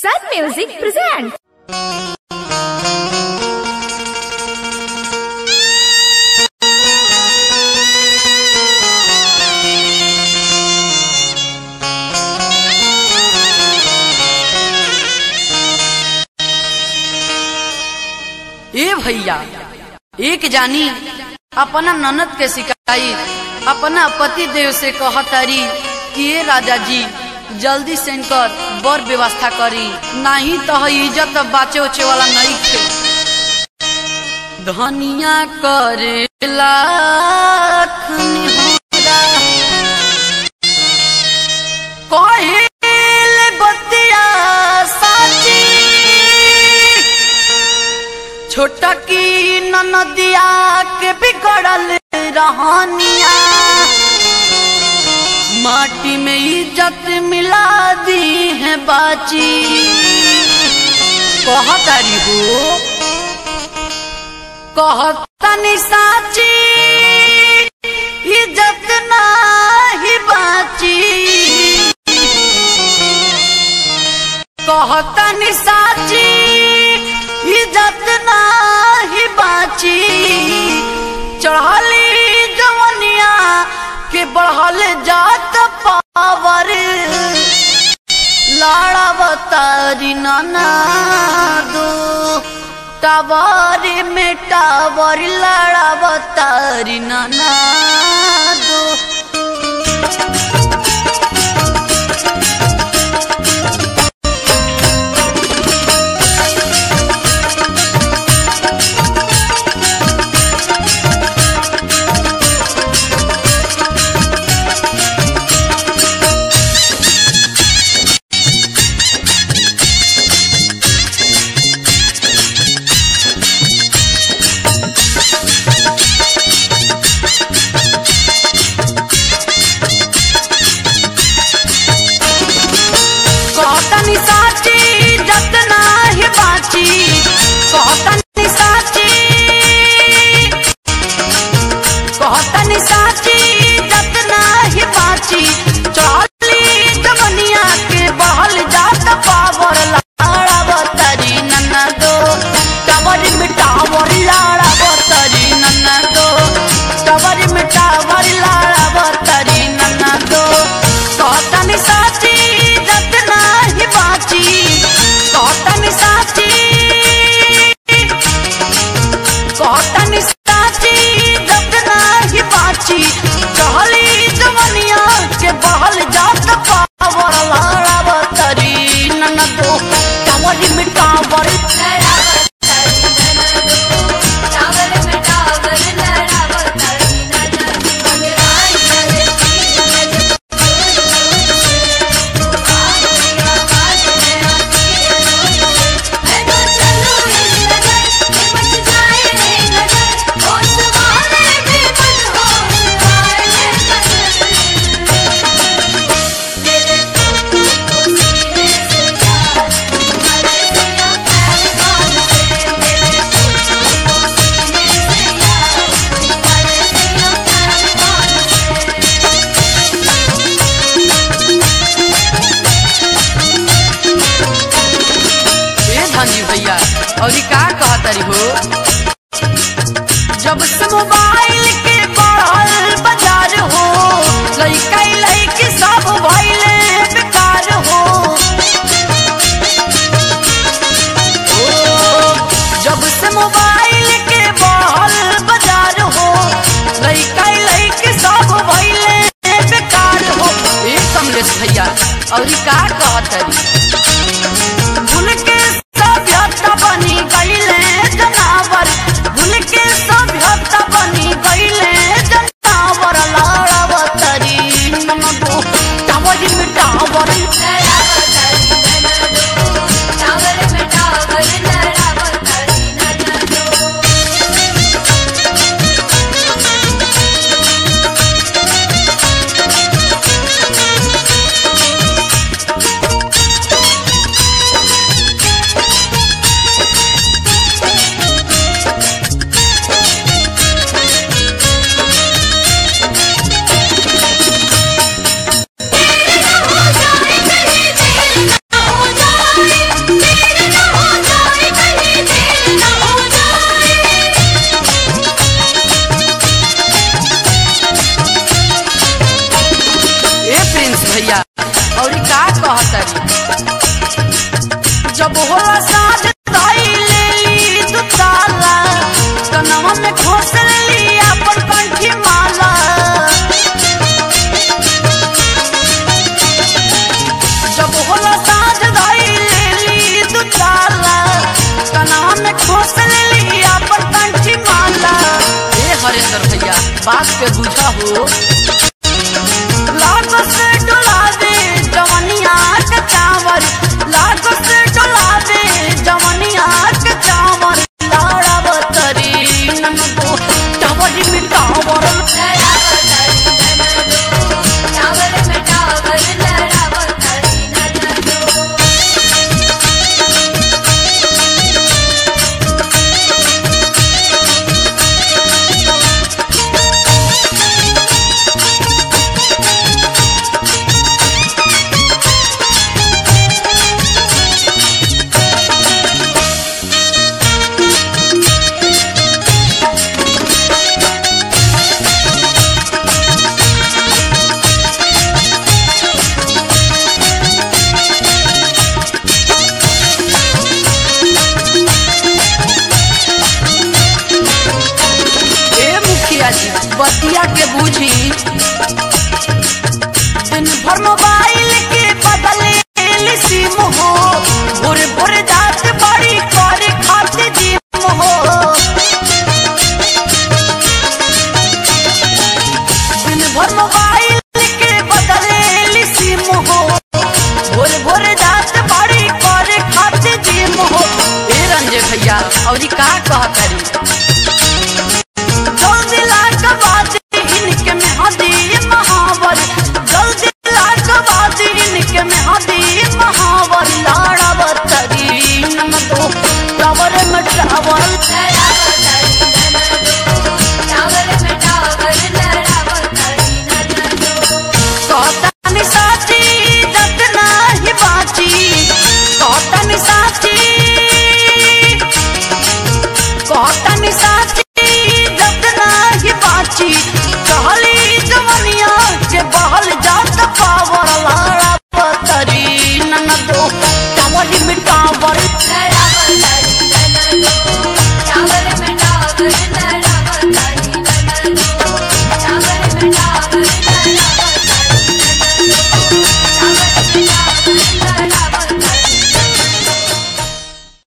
Sun Music presents. ए भैया एक जानी अपना ननद के शिकायत अपना पति देव से कहतारी कि ए राजा जी जल्दी से इनकर बर व्यवस्था करी नहीं तो है इज्जत बाचे उचे वाला नहीं थे धनिया करेला कहेल बतिया साची छोटा की ननदिया के बिगड़ल रहनिया माटी में इज्जत मिला दी है बाची कहतारी हो कहतनी साची इज्जत नाही बाची कहतनी साची इज्जत नाही बाची चढ़ली जवनिया के बढ़ल जात पावर लाड़ा बतारी नाना दो टावर में टावर लाड़ा बतारी नाना दो कहतनी साची जत नाही बाची कहतनी साची कहतनी साची जत नाही बाची चली जवनिया के बहल जात पावर लाड़ा बतरी नन्ना दो टावर मिटावर लाड़ा बतरी नन्ना दो टावर मिटावर लाड़ा बतरी नन्ना दो कहतनी साची जत नाही बाची कहतनी साची कहतनी साची जत नाही बाची चहली जवनिया के बहल जात पावर लाड़ा बतरी ननदो टावर मिटावर ए धनी भैया और ई का कहतरी हो जब से मोबाइल के बढ़ल बाजार हो लइका लइकी सब भइले बेकार हो ओ, जब से मोबाइल के बढ़ल बाजार हो लइका लइकी सब भइले बेकार हो ए कमलेश भैया और ई का कहतरी भूल के सभ्यता बनी गईले जनावर भूल के सभ्यता बनी गईले जनावर लाड़ावतरी नमदो टावर में टावर जब होला साँझ दाई लेली दू ताला कनवा में खोस लेली अपन कंठी माला जब होला साँझ दाई लेली दू ताला कनवा में खोस लेली अपन कंठी माला ए हरेंद्र भैया बात के बुझा हो लाग से डोला दे जवनिया के चावल लाग से डोला दे जवनिया के चावल लाड़ा बतरी ननको टावर में टावर टावर में टावर लड़ावत हरी ननदो ए मुखिया जी बतिया के बूझी दिन भर मोबाइल के बदले सिम हो भोरे भोरे जात बड़ी करे खाते जिम हो दिन भर मोबाइल के बदले सिम हो भोरे भोरे जात बड़ी करे खाते जिम हो ए रंजे भैया और का कह करी